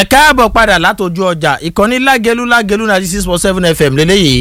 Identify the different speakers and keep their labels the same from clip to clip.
Speaker 1: ẹ káàbọ̀ padà látọjú ọjà ìkànnì lágẹlú lágẹlú ninety six point seven fm lélẹ́yìí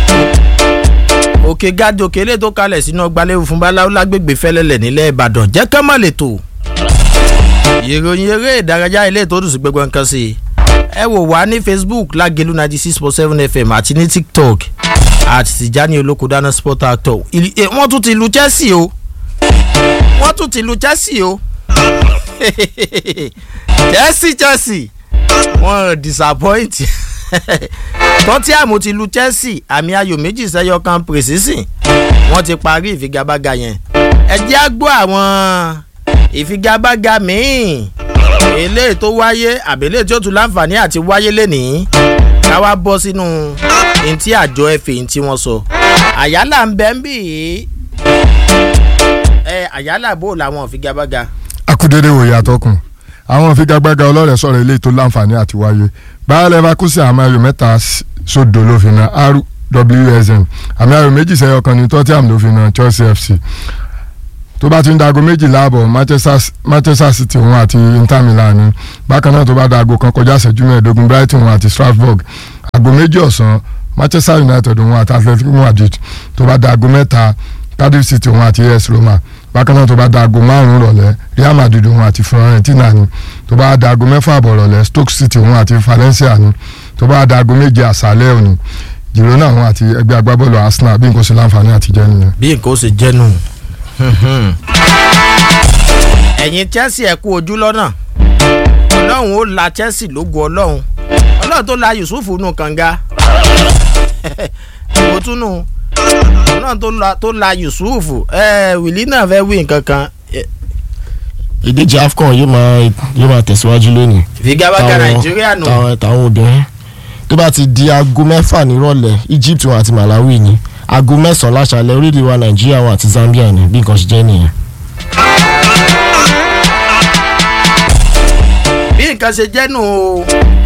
Speaker 1: òkè gádé òkè lè tó kalẹ̀ sínú ọgbàlẹ́wò fún báláwo lágbègbè fẹ́lẹ́lẹ̀ nílẹ̀ ìbàdàn jẹ́ ká má lè tò ìròyìn eré ìdárayá ilé tó dùn sí gbogbo nǹkan sí i ẹ wò wá ní facebook lágẹlú ninety six point seven fm àti ní tiktok àti tìjání olókòdáná sport actor wọ́n tún ti lu chelsea o wọ́n tún ti lu chelsea o chelsea chelsea wọ́n disappoint tottenham ti lu chelsea àmì ayò méjì sẹ́yọ kan precision wọ́n ti parí ìfigagbága yẹn ẹ jẹ́ á gbọ́ àwọn ìfigagbága míì eléyìí tó wáyé àbẹ̀lẹ̀ tí ó tún láǹfààní àti wáyé lénìí ká wá bọ́ sínú ntí àjọ ẹ̀fẹ̀ ntí wọ́n sọ àyálà ń bẹ́ ń bì í ẹ àyálà bò làwọn ìfigagbága.
Speaker 2: akudede wòye àtọkùn àwọn ìfigagbága ọlọ́rẹ̀ sọ̀rọ̀ eléyìí tó láǹfààní àti wáyé báyọ̀ leverkusen àmì ayò mẹ́ta sódò ló fi na rwsm àmì ayò méjì sẹ́yọ kan ní tottenham ló fi na chelsea fc tó bá ti ń dago méjìlá àbọ̀ manchester city òun àti inter milan ni bákan náà tó bá dago kan kọjá ìṣẹ́jú mẹ́ẹ̀ẹ́dógún brighton òun àti strasbourg àgọ́ méjì ọ̀sán manchester united òun àti atletico madrid tó bá dago mẹ́ta cardiff city òun àti as roma bákan náà tó bá dago márùn rọ̀lẹ́ real madrid òun àti fiorentina ni tó bá dago mẹ́fà àbọ̀ rọ̀lẹ́ stoke city òun àti valencia ni tó bá dago méje àṣálẹ́ òní girona òun àti ẹgbẹ́ agbábọ́ọ̀lù arsenal bí nǹkan ṣe láǹfààní àti jẹ́ nìyẹn.
Speaker 1: bí nǹkan ó ṣe jẹ́ nù. ẹ̀yin chelsea ẹ̀ kú ojú lọ́nà ọlọ́run ó la chelsea lógo ọlọ́run ọlọ́run tó la yusuf nù kànga kò tún nù ọlọ́run tó la yusuf wìlí náà fẹ́ wí nǹkan kan.
Speaker 3: ìdíje afcon yóò máa yóò máa tẹ̀síwájú lónìí.
Speaker 1: ìfigagbága nàìjíríà nù.
Speaker 3: táwọn táwọn obìnrin tó bá ti di aago mẹ́fà nírọ̀lẹ́ egypt wọn àti malawi ni aago mẹ́sàn-án láṣálẹ́ orílẹ̀ wa nàìjíríà wọn àti zambia ni bí nǹkan ṣe jẹ́ nìyẹn.
Speaker 1: bí nǹkan ṣe jẹ́ nù o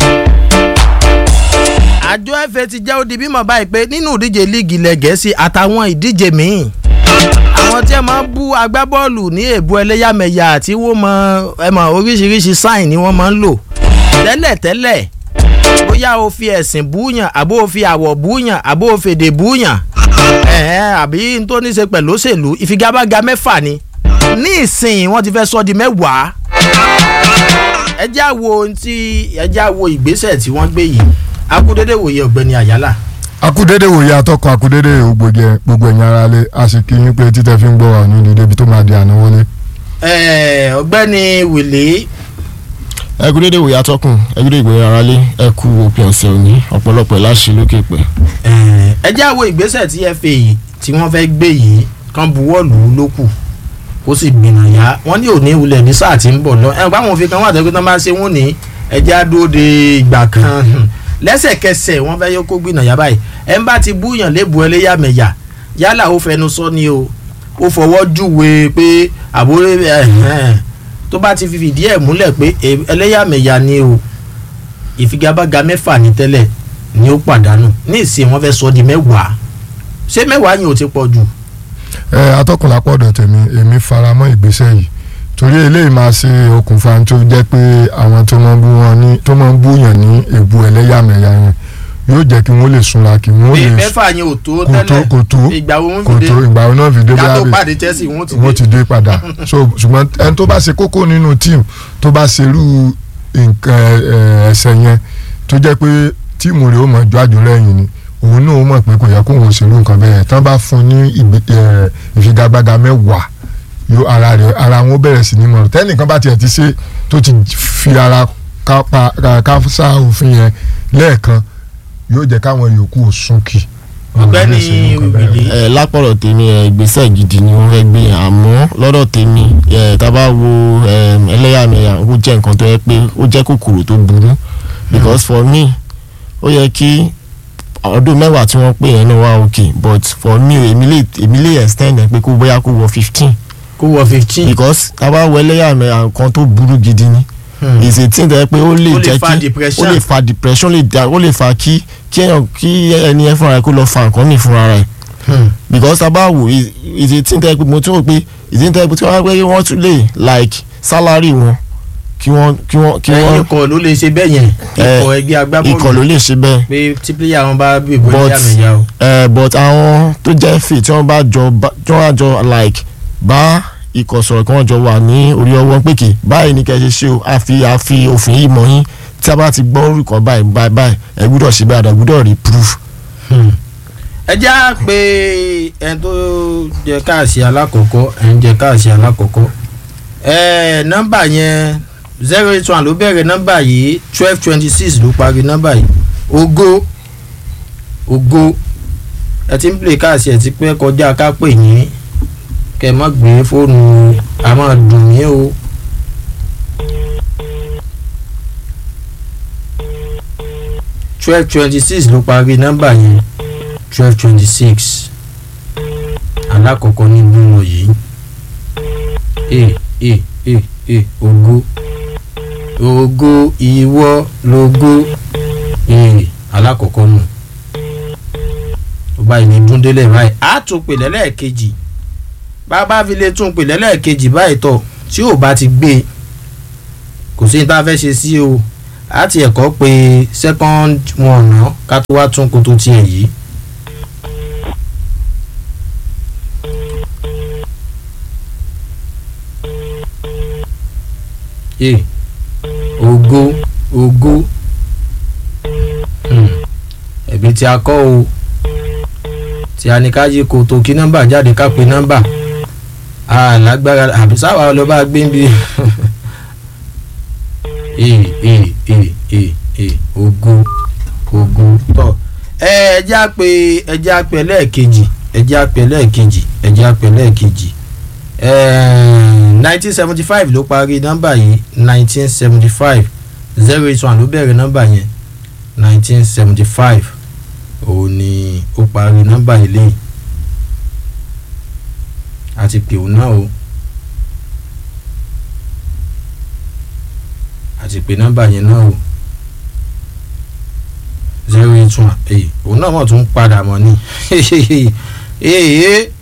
Speaker 1: àjọ fa ti jẹ́ ó di bímọ báyìí pé nínú ìdíje líìgì ilẹ̀ gẹ̀ẹ́sì àtàwọn ìdíje míì àwọn tí ẹ máa ń bú agbábọ́ọ̀lù ní èbú ẹlẹ́yàmẹ̀yà àti wọ́n mọ ẹ mọ oríṣiríṣi sáìn ni wọ́n máa ń lò tẹ́lẹ̀tẹ́lẹ̀ bóyá o fi ẹ̀sìn búyàn àbó o fi àwọ̀ búyàn àbó o fèdè búyàn ẹ̀hẹ́n àbí n tó ní ṣe pẹ̀lú òṣèlú ìfigagbága mẹ́fà ni ní ìsìn wọ́n ti fẹ́ sọ di mẹ́wàá ẹ já wo ohun tí ẹ já wo ìgbésẹ̀ tí wọ́n gbé yìí akúdédé wòye ọ̀gbẹ́ni àyálà.
Speaker 2: akúdédé wòye atọ́kùn akúdédé ògbójẹ gbogbo ẹ̀yìn ara lé a sì kí yín pé títẹ̀ fi ń gbọ́ wà ní ìdílé ibi tó máa di àná wọlé.
Speaker 1: ọ̀gbẹ́ni wìlé.
Speaker 3: ẹ kú dédé wòye atọ́kùn ẹ kú dédé ìgbéra ara lé ẹ kú òpin ọ̀sẹ̀ òní ọ̀pọ̀lọpọ̀ láṣẹ lókè pẹ̀.
Speaker 1: ẹ já wo ìgbésẹ̀ tí fa yìí tí wọ́n fẹ́ gbé yìí kan buwọ́lù ló kù kó sì gbìyànjá wọ́n ní òní wulẹ̀ ní sáà tí ń bọ̀ lọ ẹ̀ báwọn òfin kan wà tẹ́kọ̀ tán bá ṣe wọ́n ní ẹja dúró de ìgbà kan lẹ́sẹ̀kẹsẹ̀ wọ́n fẹ́ yọ kó gbìyànjá báyìí ẹ̀ ń bá ti búyàn lébu ẹlẹ́yàmẹ̀yà yálà ó fẹnu sọ ni o ó fọwọ́ júwe pé àbúrò tó bá ti fìdí ẹ̀ múlẹ̀ pé ẹlẹ́yàmẹ̀yà ni o ìfigagbága mẹ́fà ní tẹ́lẹ̀ ni ó pàdánù ní ìsìn wọ́n fẹ́ sọ di mẹ́wàá ṣé mẹ́wàá yẹn ò ti pọ̀ jù
Speaker 2: ẹ atọ́kùn lápọ̀dọ̀ tèmi èmi faramọ́ ìgbésẹ̀ yìí torí eléyìí máa ṣe okùnfà tó jẹ́ pé àwọn tó máa ń bú wọn ní tó máa ń búyàn ní èbú ẹlẹ́yàmẹ̀yà yẹn yóò jẹ́ kí wọ́n lè súnra kí wọ́n lè
Speaker 1: mẹ́fà yẹn ò tó
Speaker 2: kò tó
Speaker 1: tẹ́lẹ̀
Speaker 2: kò tó
Speaker 1: ìgbà wo wọ́n
Speaker 2: kò
Speaker 1: fi
Speaker 2: tó
Speaker 1: dé
Speaker 2: ìgbà wo náà fi dé
Speaker 1: yàtọ̀
Speaker 2: bóyá
Speaker 1: pàdé chelsea wọ́n ti
Speaker 2: wọ́n ti
Speaker 1: dé
Speaker 2: dé padà so ṣùgbọ́n ẹni tó bá ṣe kókó nínú tíìmù tó bá ṣerú nǹkan ẹsẹ̀ yẹn tó jẹ́ pé tíìmù rẹ̀ ó mọ̀ ju àjò lẹ́yìn ni òun náà ó mọ̀ pé kò yẹ kó òun ṣerú nǹkan bẹ́ẹ̀ tán bá fún ní ìfigagbága mẹ́wàá yóò ara rẹ̀ ara wọn bẹ̀rẹ̀ sí ní mọ̀rọ̀ tẹ́nìkan bá tiẹ̀ ti ṣe tó ti fi ara káfíńsà òfin yẹn lẹ́ẹ̀kan yóò jẹ́ káwọn yòókù ò súnkì.
Speaker 1: ọ̀gbẹ́ni wìlé
Speaker 3: ẹ lápọ̀rọ̀ tèmi ẹ ìgbésẹ̀ gidi ni wọ́n fẹ́ gbé yẹn àmọ́ lọ́dọ̀ tèmi ẹ tá a bá wo ẹ, ẹlẹ́yàmẹ̀yà ó jẹ́ nǹkan tó yẹ pé ó jẹ́ kòkòrò tó burú because for me ó yẹ kí ọdún mẹ́wàá tí wọ́n pè yẹn náà wá ok but for me èmi lè èmi lè extend ẹ pé kó bóyá kó wọ fifteen
Speaker 1: kó wọ fifteen
Speaker 3: because tá a bá wo ẹlẹ́yàmẹ̀yà nǹkan tó burú gidi ni is a thing tó yẹ pé ó lè
Speaker 1: Ó lè
Speaker 3: jẹ́
Speaker 1: fa
Speaker 3: kí
Speaker 1: depression.
Speaker 3: ó lè fa depression ó lè da ó lè fa kí kí èèyàn kí ẹni ẹ fúnra ẹ kó lọ fa nǹkan mì fúnra rẹ̀ because tá a bá wò is is a thing tó yẹ pé mo tún rò pé is a thing tó yẹ pé tí wọ́n á pé wọ́n tún lè like salary wọn kí wọ́n kí wọ́n kí
Speaker 1: ẹ̀yin
Speaker 3: wọ́n
Speaker 1: ikọ̀ ló lè ṣe bẹ́ẹ̀ yẹn
Speaker 3: Eh,
Speaker 1: ikọ̀ ẹgbẹ́ agbábọ́ọ̀lù
Speaker 3: ikọ̀ ló lè ṣe bẹ́ẹ̀
Speaker 1: pé tí pílíà wọn bá bí ìbò
Speaker 3: But-
Speaker 1: ẹlẹ́yàmẹ̀yà o.
Speaker 3: Eh, but àwọn tó jẹ́ fè tí wọ́n bá jọ bá- tí wọ́n bá jọ like bá ikọ̀ sọ̀rọ̀ kí wọ́n jọ wà ní orí ọwọ́ pé kì báyìí ní kẹ́ ẹ ṣe ṣe o àfi àfi òfin yìí mọ̀ yín tí a bá ti gbọ́ orúkọ báyìí báyìí báyìí ẹ gbúdọ̀ ṣe báyìí ẹ gbúdọ̀ rí proof.
Speaker 1: ẹ já pé ẹni tó jẹ káàsì alákọ̀ọ́kọ́ ẹni jẹ káàsì alákọ̀ọ́kọ́ ẹ nọ́mbà yẹn zero eight one ló bẹ̀rẹ̀ nọ́mbà yìí twelve twenty six ló parí nọ́mbà yìí ògo ògo ẹ ti ń pè káàsì ẹ ti pẹ́ kọjá ká pè yín kẹ mọ́ gbé fóònù a máa dùn yín o. twelve twenty six ló parí nọ́mbà yẹn twelve twenty six alákọ̀ọ́kọ́ nínú wọn yìí e e e e ògo ògo ìwọ lógo e alákọ̀ọ́kọ́ nù tó báyìí ní dúndélé báyìí á tún pè lẹ́lẹ́ẹ̀kejì bàbá fi lè tún pè lẹ́lẹ́ẹ̀kejì báyìí tọ̀ tí ò bá ti gbé e kò sí ní tá a fẹ́ ṣe sí o á ti ẹ̀kọ́ pé second one náà ká tó wá tún koto tiẹ̀ yìí. e ògo ògo Hmm. ẹ̀bí tí a kọ́ o tí a ní ká yí koto kí nọ́mbà jáde ká pe nọ́mbà alágbára àbí sáwà ọlọ́ba gbé ń bi e e e e e ògo ògo tọ ẹ ẹ já pé ẹ já pé lẹ́ẹ̀kejì ẹ já pé lẹ́ẹ̀kejì ẹ já pé lẹ́ẹ̀kejì nineteen seventy five ló parí nọ́mbà yìí nineteen seventy five zero eight one ló bẹ̀rẹ̀ nọ́mbà yẹn nineteen seventy five òun ni ó parí nọ́mbà yìí lẹ́yìn àti pè òun náà o àti pè nọ́mbà yẹn náà o zero eight one èyí òun náà mọ̀ tún padà mọ́ ni èyí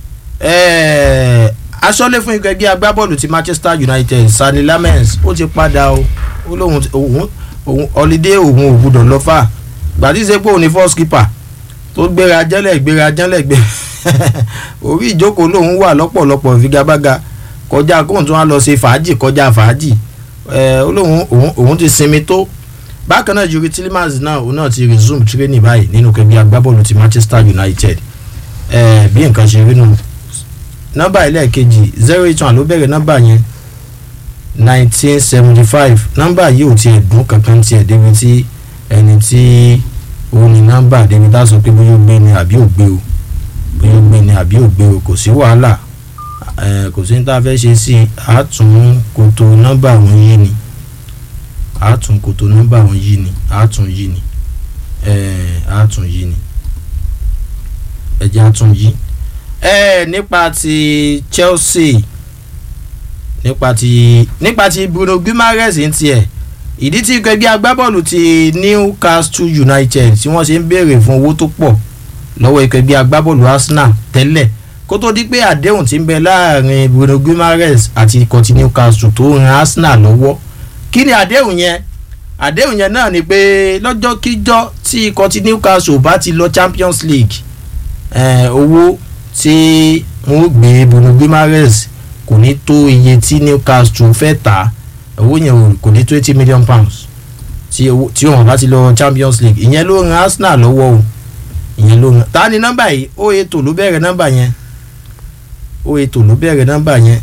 Speaker 1: aṣọ́lé fún ikọ̀ ẹgbẹ́ agbábọ́ọ̀lù ti Manchester United Sani Lamens ó ti padà o ó lóun òun òun holiday òun ò gbúdọ̀ lọ fà gbàdí ṣe pé òun ni first keeper tó gbéra jẹ́lẹ̀ gbéra jẹ́lẹ̀ gbé orí ìjókòó lòun wà lọ́pọ̀lọpọ̀ ìfigagbága kọjá kóun tún wá lọ ṣe fàájì kọjá fàájì ó lóun òun ti sinmi tó bákan náà Yuri Tillemans náà òun náà ti resume training báyìí nínú kẹgbẹ́ agbábọ́ọ̀lù ti Manchester United bí nǹkan ṣe rí nù nọ́mbà ẹlẹ́ẹ̀kejì zero eight one ló bẹ̀rẹ̀ nọ́mbà yẹn nineteen seventy five nọ́mbà yìí ò tiẹ̀ dùn kankan tiẹ̀ débi tí ẹni tí òun ní nọ́mbà débi tá a sọ pé bóyá ó gbé ni àbí ò gbé o bóyá ó gbé ni àbí ò gbé o kò sí wàhálà kò sí ní tá a fẹ́ ṣe sí i àátún kòtò nọ́mbà wọn yìí ni àátún kòtò nọ́mbà wọn yìí ni àátún yìí ni àátún yìí ni ẹ̀jẹ̀ àátún yìí ẹ nípa ti Chelsea nípa ti nípa ti Bruno Guimaraes ń tiẹ̀ ìdí tí ẹgbẹ́ agbábọ́ọ̀lù ti Newcastle United tí wọ́n ṣe ń béèrè fún owó tó pọ̀ lọ́wọ́ ẹgbẹ́ agbábọ́ọ̀lù Arsenal tẹ́lẹ̀ kó tó di pé àdéhùn ti ń bẹ láàrin Bruno Guimaraes àti ikọ̀ ti Newcastle tó ran Arsenal lọ́wọ́ kí ni àdéhùn yẹn àdéhùn yẹn náà ni pé lọ́jọ́ kíjọ́ tí ikọ̀ ti Newcastle bá ti lọ Champions League owó tí wọ́n gbé Bruno Guimaraes kò ní tó iye tí Newcastle fẹ́ tà owó yẹn kò ní tó eighty million pounds tí wọ́n bá ti lọ Champions League ìyẹn ló ran Arsenal lọ́wọ́ o ìyẹn ló ran ta ni nọ́mbà yìí ó ètò ló bẹ̀rẹ̀ nọ́mbà yẹn ó ètò ló bẹ̀rẹ̀ nọ́mbà yẹn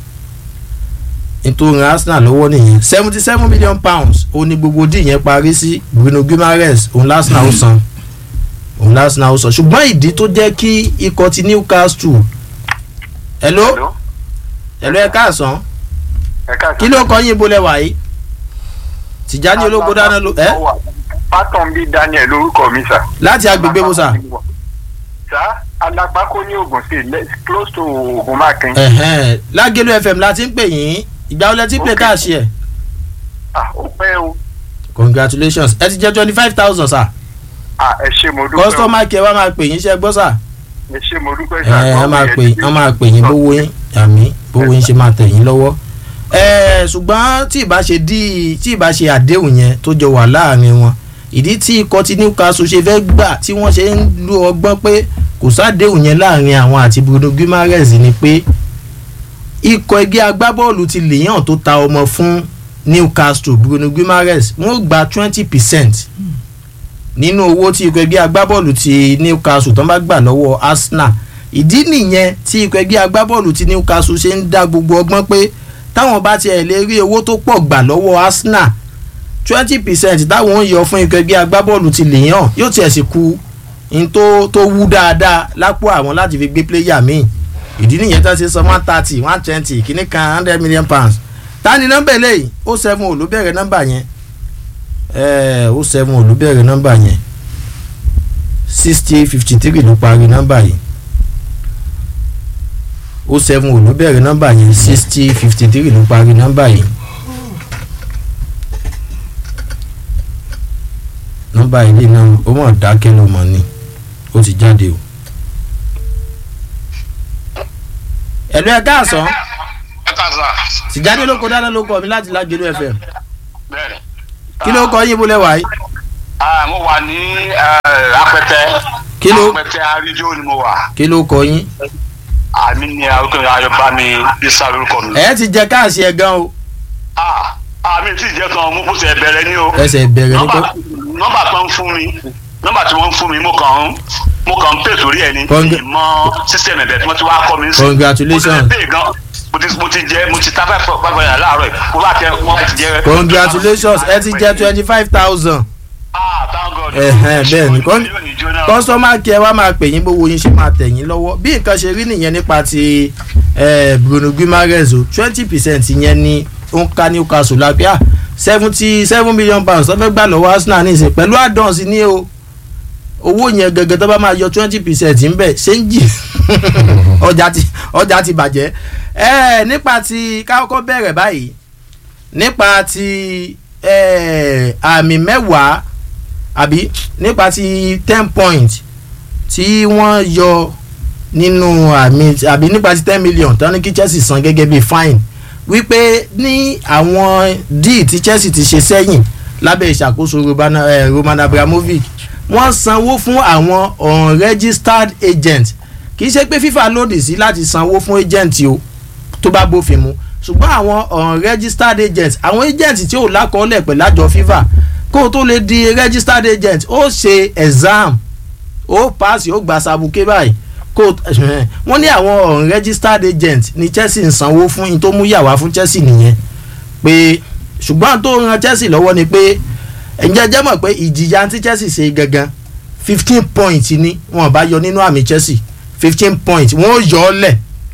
Speaker 1: nítorí ran Arsenal lọ́wọ́ nìyẹn seventy seven million pounds ó ní gbogbo dì yẹn parí sí Bruno Guimaraes òun lásìnà ó san òun lásìnà ó san ṣùgbọ́n ìdí tó jẹ́ kí ikọ̀ ti Newcastle hello hello ẹ káàsán kí ló kọ yín bolẹ̀ wáyé Tìjání ológo dáná ló ẹ.
Speaker 4: pátán bí Daniel lórúkọ mi sà.
Speaker 1: láti agbègbè wo sà.
Speaker 4: sà alápákó ní Ògùn state close to Ògùn mákin.
Speaker 1: lágẹ̀lú FM láti ń pè yín ìgbà wọlé tí play káàṣì ẹ̀.
Speaker 4: ah ó pẹ́ o.
Speaker 1: congratulations ẹ ti jẹ́ twenty five thousand sà.
Speaker 4: ah ẹ ṣé mo dúpẹ́ o.
Speaker 1: customer care wa máa pè yín ṣe gbọ́ sà.
Speaker 4: ẹ ṣé mo dúpẹ́ sà.
Speaker 1: ẹ ẹ máa pè yín wọ́n máa pè yín bówó yín àmì bówó yín ṣe máa tẹ̀ yín lọ́wọ́ ẹ ṣùgbọ́n tí ìbá ṣe dí tí ìbá ṣe àdéhùn yẹn tó jọ wà láàrin wọn ìdí tí ikọ̀ tí Newcastle ṣe fẹ́ gbà tí wọ́n ṣe ń lo ọgbọ́n pé kò sádéhùn yẹn láàrin àwọn àti Bruno Guimaraes ni pé ikọ̀ ẹgbẹ́ agbábọ́ọ̀lù ti Lyon tó ta ọmọ fún Newcastle Bruno Guimaraes wọ́n gba twenty percent nínú owó tí ikọ̀ ẹgbẹ́ agbábọ́ọ̀lù ti Newcastle tó ń bá gbà lọ́wọ́ Arsenal ìdí nìyẹn tí ikọ̀ ẹgbẹ́ agbábọ́ọ̀lù ti Newcastle ṣe ń dá gbogbo ọgbọ́n pé táwọn bá tiẹ̀ lè rí owó tó pọ̀ gbà lọ́wọ́ Arsenal twenty percent táwọn ń yọ fún ikọ̀ ẹgbẹ́ agbábọ́ọ̀lù ti Lyon yóò tiẹ̀ sì ku n tó tó wú dáadáa lápò àwọn láti fi gbé pléyà míì ìdí nìyẹn tó ṣe sọ one thirty one twenty kìíní kan hundred million pounds ta ni nọ́mbà eléyìí ó seven ò ló bẹ̀rẹ̀ nọ́mbà yẹn ẹ̀ẹ́ ó seven ò ló bẹ̀rẹ̀ nọ́mbà yẹn sixty fifty three ló parí nọ́mbà yìí ó seven ò ló bẹ̀rẹ̀ nọ́mbà yẹn sixty fifty three ló parí nọ́mbà yìí. nọ́mbà ilé náà ó mọ̀ dákẹ́ ló mọ̀ ni ó ti jáde o. ẹ̀lú ẹ̀ káàsán
Speaker 4: ẹ ká sà.
Speaker 1: tìjáde ló kọ dáná ló kọ mi láti lágbèlú FM
Speaker 4: bẹ́ẹ̀ni.
Speaker 1: kí ló kọ yín bó lẹ́wàá yìí.
Speaker 4: Ah, mo wà ní eh, apẹtẹ.
Speaker 1: Kí ló-
Speaker 4: apẹtẹ arídìó ni mo wà.
Speaker 1: kí ló kọ yín.
Speaker 4: àmì ni arúgbó ayọ̀bá mi isa lórúkọ mi.
Speaker 1: ẹ ti jẹ káàsì ẹ gan o
Speaker 4: Ah, àmì tí ìjẹ́ kan mo kúṣẹ̀ bẹ̀rẹ̀ ní o.
Speaker 1: ẹsẹ̀ bẹ̀rẹ̀ ní
Speaker 4: nọ́mbà
Speaker 1: kó
Speaker 4: nọ́mbà kan ń fún mi nọ́mbà tí wọ́n ń fún mi mo kàn ń mo kàn ń pè sórí ẹ̀ ní
Speaker 1: Congr-
Speaker 4: ìmọ̀ sísẹ̀mù ẹ̀bẹ̀ tí wọ́n ti wá kọ́ mi ń sìn.
Speaker 1: Congratulations.
Speaker 4: mo ti lè pè gan mo ti mo ti jẹ mo ti ta five five naira láàárọ̀ yìí mo bá tẹ wọ́n ti jẹ.
Speaker 1: congratulations ẹ ti jẹ twenty five thousand
Speaker 4: ah thank God.
Speaker 1: Ẹ̀hẹ́n, bẹ́ẹ̀ ni. Con-
Speaker 4: Yóò ní jóná.
Speaker 1: kọ́sọ́mà kí ẹ wá máa pè yín bówó yín ṣe máa tẹ̀ yín lọ́wọ́ bí nǹkan ṣe rí nìyẹn nípa ti eh, Bruno Guimaraes o twenty percent yẹn ni ó ń ká Newcastle lápẹ́ à seventy seven million pounds tó fẹ́ gbà lọ́wọ́ Arsenal ní ìsìn pẹ̀lú àdánsi ní o owó yẹn gẹ́gẹ́ tó bá máa yọ twenty percent ń bẹ̀ ṣé ń jì ọjà ti ọjà ti bàjẹ́ ẹ nípa ti kákọ́ bẹ̀rẹ̀ báyìí nípa ti eh, àmì mẹ́wàá àbí nípa ti ten point tí wọ́n yọ nínú àmì àbí nípa ti ten million tán ní kí Chelsea san gẹ́gẹ́ bí fine wípé ní àwọn díì tí Chelsea ti ṣe sẹ́yìn lábẹ́ ìṣàkóso Roman, eh, Roman Abramovich wọ́n sanwó fún àwọn unregistered agent kì í ṣe pé FIFA lòdì sí láti sanwó fún agent o tó bá bófin mu ṣùgbọ́n àwọn unregistered agent àwọn agent tí ò lákọọ́lẹ̀ pẹ̀lú àjọ FIFA kó o tó lè di registered agent ó ṣe exam ó pass ó gba sabuké báyìí kó o wọ́n ní àwọn unregistered agent ní Chelsea ń sanwó fún in tó mú yàwá fún Chelsea nìyẹn pé ṣùgbọ́n tó ran Chelsea lọ́wọ́ ni pé ẹ̀jẹ̀ jẹ́ mọ̀ pé ìjìyà tí Chelsea ṣe gangan fifteen point ni wọ́n bá yọ nínú àmì Chelsea fifteen point wọ́n ó yọ ọ́ lẹ̀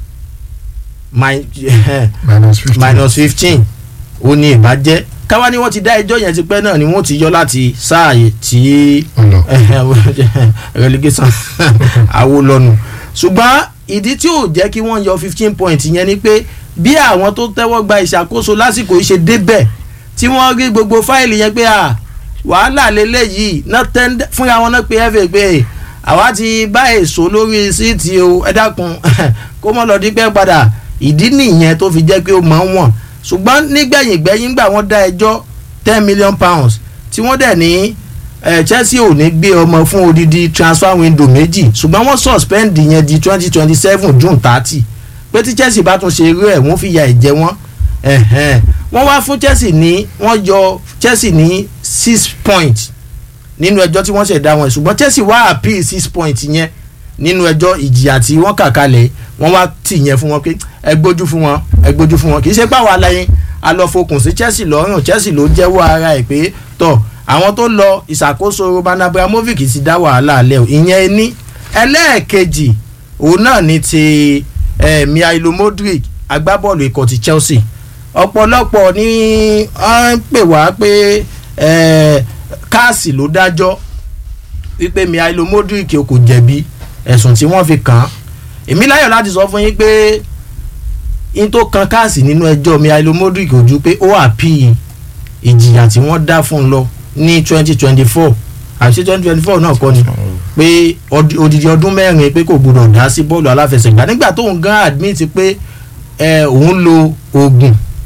Speaker 1: mi-
Speaker 2: minus fifty.
Speaker 1: minus fifteen ó ní ìbàjẹ́ káwá ni wọ́n ti dá ẹjọ́ yẹn ti pẹ́ náà ni wọ́n ti yọ láti sáàyè tí
Speaker 2: ọlọ
Speaker 1: relegation Awólọ́nu ṣùgbọ́n ìdí tí ò jẹ́ kí wọ́n yọ fifteen point yẹn ni pé bí àwọn tó tẹ́wọ́ gba ìṣàkóso lásìkò yìí ṣe débẹ̀ tí wọ́n rí gbogbo fáìlì yẹn pé à wàhálà lélẹ́yìí náà tẹ́ndẹ́ fúnra wọn náà pé fa pé àwa ti bá èso lórí síìtì o ẹ dákun kó mọ́ lọ dípẹ́ padà ìdí nìyẹn tó fi jẹ́ pé ó máa ń wọ̀n ṣùgbọ́n nígbẹ̀yìn gbẹ̀yìn gbà wọ́n dá ẹjọ́ ten million pounds tí wọ́n dẹ̀ ní eh, Chelsea ò ní gbé ọmọ fún odidi transfer window méjì ṣùgbọ́n wọ́n suspend yẹn di twenty twenty seven June thirty pé tí Chelsea bá tún ṣe irú ẹ̀ wọ́n fi ya ẹ̀jẹ̀ wọn ẹ̀hẹ́n. wọ́n wá fún Chelsea ní wọ́n yọ Chelsea ní six points nínú ẹjọ́ tí wọ́n ṣẹ̀ dá wọn ṣùgbọ́n Chelsea wá appeal six points yẹn nínú ẹjọ́ ìjìyà tí wọ́n kà kalẹ̀ wọ́n wá tì yẹn fún wọn pé ẹ gbójú fún wọn ẹ gbójú fún wọn kì í ṣe pàwọn aláyẹn alọ́fokùn sí Chelsea lọ́rùn Chelsea ló jẹ́wọ́ ara ẹ̀ pé tọ̀ àwọn tó lọ ìṣàkóso Roman Abramovich ti dá wàhálà alẹ́ o ìyẹn ní ẹlẹ́ẹ̀kejì òun náà ni ti eh, Mihailo Modric agbábọ́ọ̀lù ikọ̀ ti Chelsea ọ̀pọ̀lọpọ̀ ni wọ́n ń pè wá pé eh, káàsì ló dájọ́ wípé Mihailo Modric kò jẹ̀bi ẹ̀sùn tí wọ́n fi kàn án èmi láyọ̀ láti sọ fún yín pé in tó kan káàsì nínú ẹjọ́ Mihailo Modric kò ju pé ó àpì ìjìyà tí wọ́n dá fún un lọ ní twenty twenty four àti twenty twenty four náà kọ́ ni pé ọd- odidi ọdún mẹ́rin pé kò gbọdọ̀ dá sí bọ́ọ̀lù aláfẹsẹ̀gbá nígbà tóun gan admit pé ẹ, òun lo oògùn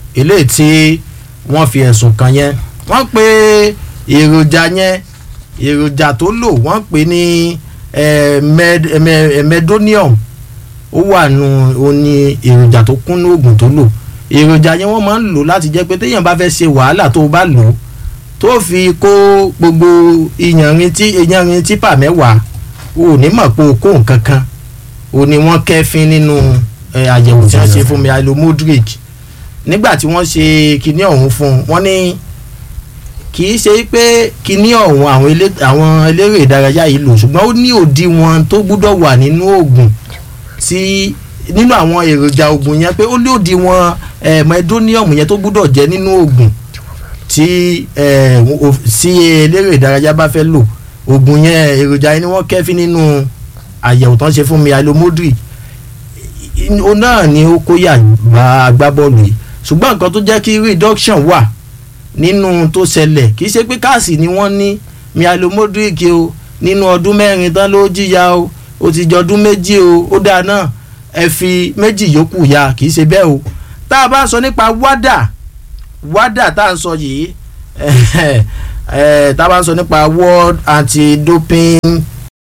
Speaker 1: eléyìí tí wọ́n fi ẹ̀sùn kàn yẹn wọ́n pe èròjà yẹn èròjà tó lò wọ́n pè ní eh, med, eh, medonium ó wà nù ó ní èròjà tó kún ní oògùn tó lò èròjà yẹn wọ́n máa ń lò láti jẹ́ pé téèyàn bá fẹ́ ṣe wàhálà tó o bá lò ó tó fi kó gbogbo ìyànrin tí ìyànrin típà mẹ́wàá o ò ní mọ̀ pé o kó nǹkan kan o ní wọ́n kẹ́fín nínú eh, àyẹ̀wò tí wọ́n ṣe fún Milo Modric nígbà tí wọ́n ṣe kinní ọ̀hún fún un wọ́n ní kì í ṣe pé kinní ọ̀hún àwọn elé- àwọn eléré ìdárayá yìí lò ṣùgbọ́n ó ní òdiwọ̀n tó gbúdọ̀ wà nínú oògùn tí nínú àwọn èròjà oògùn yẹn pé ó ní òdiwọ̀n eh, medonium yẹn tó gbúdọ̀ jẹ́ nínú oògùn tí eh, o- tí eléré ìdárayá bá fẹ́ lò oògùn yẹn èròjà yẹn ni wọ́n kẹ́fín nínú àyẹ̀wò tó ń ṣe fún Milo Modric o náà ni ó kó yà bá agbábọ́ọ̀lù yìí ṣùgbọ́n nǹkan tó jẹ́ kí reduction wà nínú tó ṣẹlẹ̀ kì í ṣe pé káàsì ni wọ́n ní Milo Modric o nínú ọdún mẹ́rin tán ló jìyà o ó ti jọ ọdún méjì o ó dáa náà ẹ fi méjì yòókù ya kì í ṣe bẹ́ẹ̀ o tá a bá sọ nípa wádà wádà tá a ń sọ yìí eh, tá a bá ń sọ nípa World Anti-Doping